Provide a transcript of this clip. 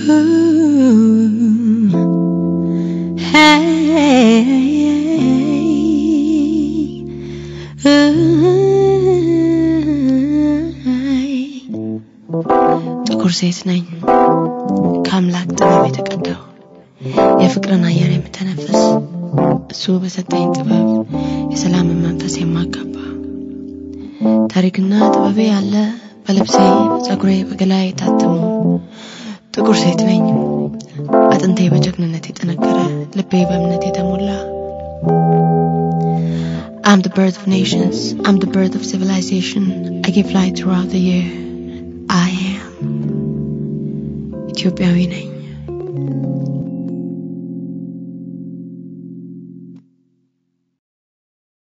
ጥቁር ሴት ነኝ ከአምላክ ጥበብ የተቀዳው የፍቅርን አየር የምተነፍስ እሱ በሰጠኝ ጥበብ የሰላምን መንፈስ የማጋባ ታሪክና ጥበቤ ያለ በልብሴ በጸጉሬ በገላዬ የታተሙ ጥቁር ሴት ነኝ አጥንቴ በጀግንነት የጠነከረ ልቤ በእምነት የተሞላ I'm the birth of nations. I'm the birth of civilization. I give light throughout the year. I am ኢትዮጵያዊ ነኝ።